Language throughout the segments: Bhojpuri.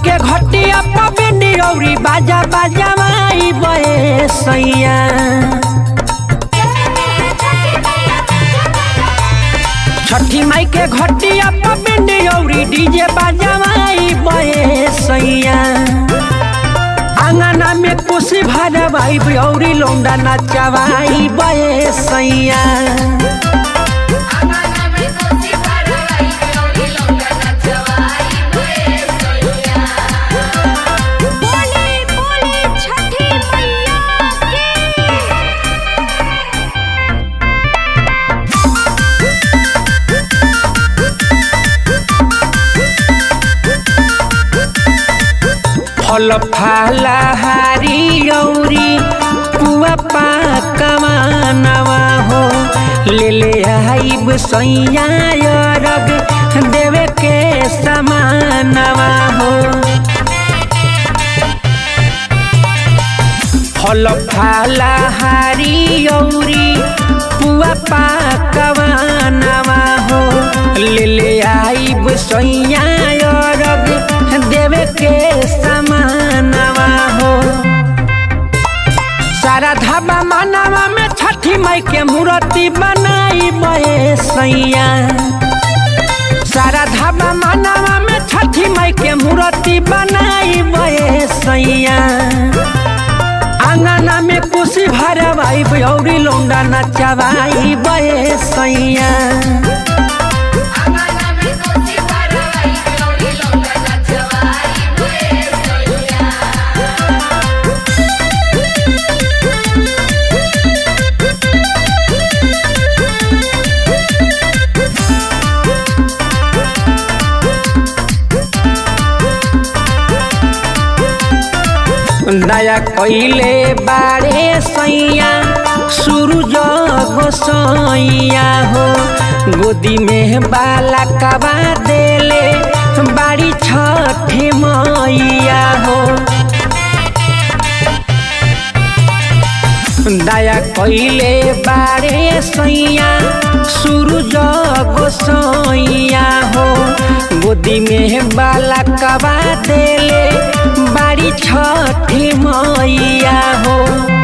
के घटिया पबिंडी औरी बाजा बाजा माई बहे सैया छठी माई के घटिया पबिंडी औरी डीजे बाजा माई बहे सैया आंगना में कुशी भरवाई औरी लौंडा नचवाई बहे सैया बोले बोले छठी मैया की फल फलहारी औरी पुआ पाकमानवा हो ले ले आइब सैया रग देवे के समानवा हो फल फलहारी औरी पुआ पाकमानवा हो ले ले आइब सैया रग देवे के समानवा हो सारा धाबा मानवा में छठी माई के मूर्ति बनाई बहे सैया सारा धाबा मानवा में छठी माई के मूर्ति बनाई बहे सैया आंगना में कुशी भरवाई औरी लौंडा नचवाई बहे सैया दया कइले बारे सैया सूरज गोसैया हो गोदी में बाला कबा देले बाड़ी छठी मैया हो दया कइले बारे सैया सूरज गोसैया हो गोदी में बाला कबा देले बाड़ी छठी मैया हो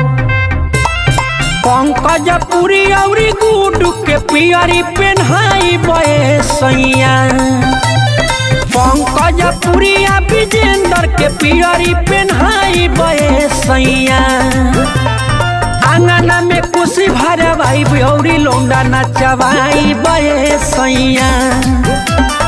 पंकज पुरी औरी गुडू के पियरी पेन्हाई बहे सैया पंकज पुरिया विजेंद्र के पियरी पेन्हाई बहे सैया आंगना में कुशी भरवाई औरी लौंडा नचवाई बहे सैया